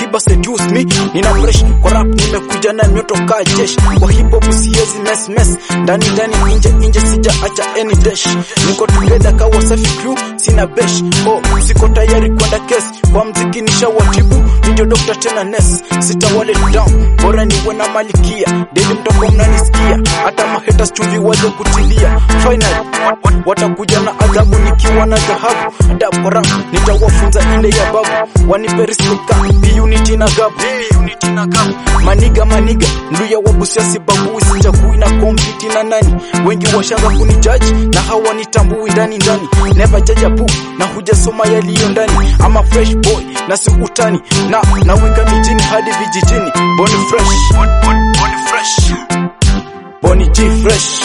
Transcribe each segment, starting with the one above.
Alikiba seduce me nina fresh kwa rap nimekuja na nyoto ka jesh kwa hip hop siezi mess mess ndani ndani nje nje sija acha any dash niko together ka wasafi crew sina besh oh siko tayari kwenda kesi kwa mziki nishawatibu ndio doctor tena nurse sitawale down bora niwe na malikia daily mtoko mnanisikia hata mahaters chumvi waje kutilia final watakuja na adhabu nikiwa na dhahabu adabu kwa rap nitawafunza ile ya babu wanipe respect ka unity na gabu unity na gabu maniga maniga nduya wabusia sibabu sijakui na kompiti na nani wengi washanga kunijaji na hawanitambui ndani ndani never judge a book na hujasoma yaliyo ndani ama fresh boy na sikutani na nawika mijini hadi vijijini boni fresh boni fresh boni G fresh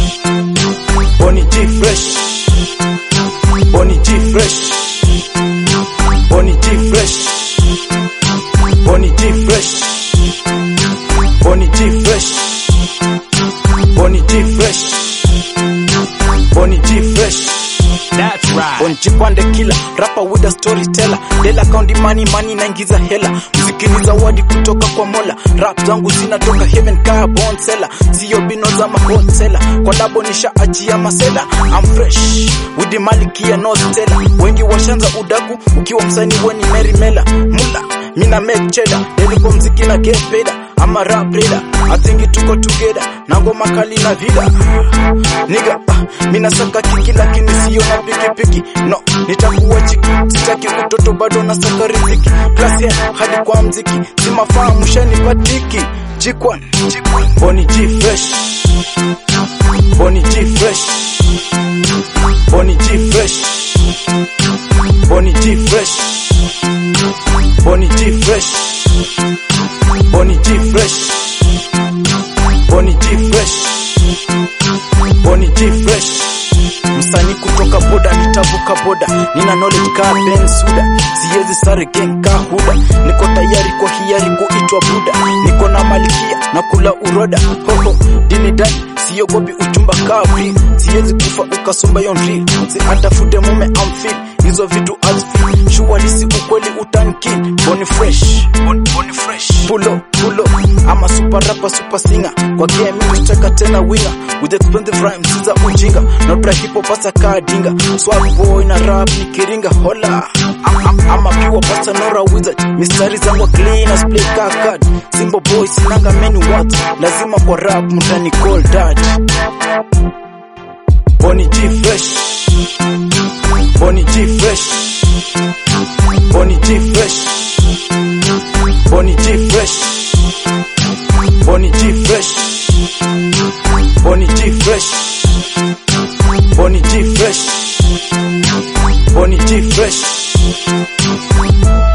boni G fresh boni G fresh boni G fresh boni G fresh boni G fresh boni G fresh boni G fresh That's right. Bonjipande kila rapa with a storyteller Dela count money money naingiza hela mziki ni zawadi kutoka kwa Mola rap zangu zinatoka heaven kaa bond seller sio bino za mahot seller kolabo nisha achia masela I'm fresh with the malikia no stella wengi washanza udaku ukiwa msanii weni Mary Mela mula mina make cheddar deli kwa mziki na get paid I'm a rap leader I think tuko together na ngoma kali na vida niga ah, mina saka kiki lakini sio na pikipiki no nitakuwa chiki sitaki utoto bado na saka riziki klasi hadi kwa mziki simafahamu shanipatiki jikwan boni G fresh boni G fresh boni G fresh boni G fresh boni G fresh boni G fresh boni G fresh boni G fresh msanii kutoka boda nitavuka boda nina knowledge ka Ben Suda siwezi sare gang ka huda niko tayari kwa hiari kuitwa buda niko na malikia na kula uroda hoho dini dani siogopi uchumba ka free siwezi kufa ukasomba yon real si atafute mume am feel hizo vitu azfeel shualisi ukweli utankin boni fresh boni, boni fresh pulo pulo ama super rapper super singer kwa game nitaka tena winner with expensive rhymes za ujinga na tra hip hop pasa kadinga swag boy na rap nikiringa hola I'm, I'm, I'm a pure pasta nora wizard mistari zangu clean as play ka card simple boy sinanga many words lazima kwa rap mtani call dad Boni G fresh Boni G fresh Boni G fresh Boni G fresh Boni G fresh Boni G fresh Boni G fresh Boni G fresh